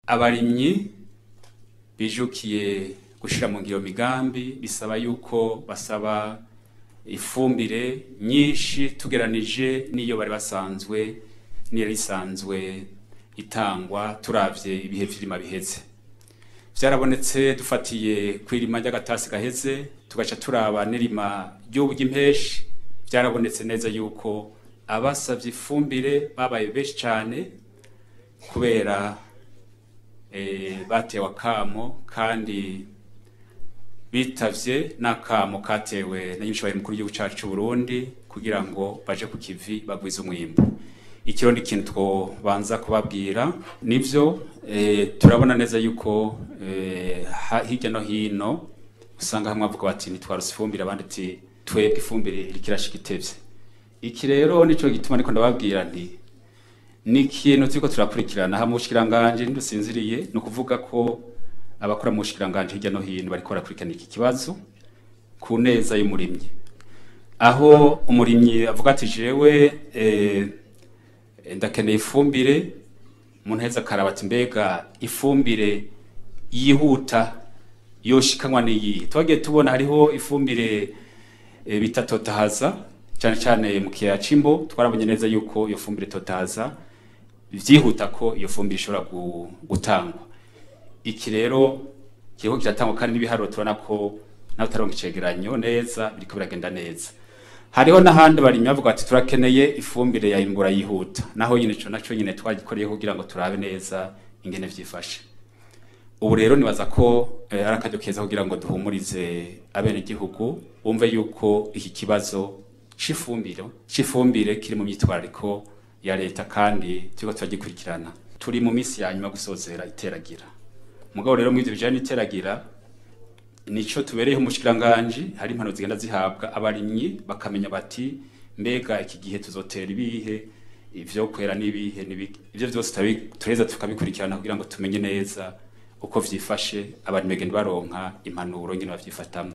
abarimyi bijukiye gushira mu ngiro migambi bisaba yuko basaba ifumbire nyinshi tugeranije n'iyo bari basanzwe niyo risanzwe itangwa turavye ibihe vy'irima biheze vyarabonetse dufatiye kw'irima ry'agatasi gaheze tugaca turaba n'irima ry'ubu ry'impeshi vyarabonetse neza yuko abasavye ifumbire babaye benshi cane kubera eh, batewe akamo kandi bitavye n'akamo katewe na nyinshi mukuru w'igihugu cacu c'u Burundi kugira ngo baje ku kivi bagwize umwimbu ikiro ni ikintu twobanza kubabwira nivyo eh, turabona neza yuko eh, ha- hirya no hino usanga hamwe bavuga bati ntitwarose ifumbire abandi ati twebwe ifumbire iriko irashika itevye iki rero nico gituma ariko ndababwira nti ni ikintu turiko turakurikirana ha mu bushikiranganje ntidusinziriye ni ukuvuga ko abakora mu bushikiranganje hirya no hino bariko barakurikirana iki kibazo ku neza y'umurimyi aho umurimyi avuga ati jewe eh, ndakeneye ifumbire umuntu aheza akaraba ati mbega ifumbire yihuta yoshikanwa n'iyihe twagiye tubona hariho ifumbire e, bita totahaza cyane cyane mu kiyaya c'imbo twarabonye neza yuko iyo fumbire totahaza vyihuta ko iyo fumbire ishobora gu- gutangwa iki rero kiriko kiratangwa kandi n'ibiharuro tubona ko nawe utaronka icegeranyo neza biriko biragenda neza hariho n'ahandi barimyi bavuga ati turakeneye ifumbire ya imbura yihuta naho nyine ico naco nyine twagikoreye kugira ngo turabe neza ingene vyifashe ubu rero nibaza ko eh, ari akaryo keza kugira ngo duhumurize abenegihugu bumve yuko iki kibazo c'ifumbire c'ifumbire kiri mu myitwarariko ya leta kandi turiko turagikurikirana turi mu minsi ya nyuma gusozera iteragira mugabo rero mw'ivyo bijanye n'iteragira nico tubereyeho umushikiranganji hari impano zigenda zihabwa abarimyi bakamenya bati mbega iki gihe tuzotera ibihe ivyo kwera n'ibihe n'ibihe ivyo vyose turabi- tureza tukabikurikirana kugira ngo tumenye neza uko vyifashe abarimyi bagenda baronka impanuro ngene bavyifatamwo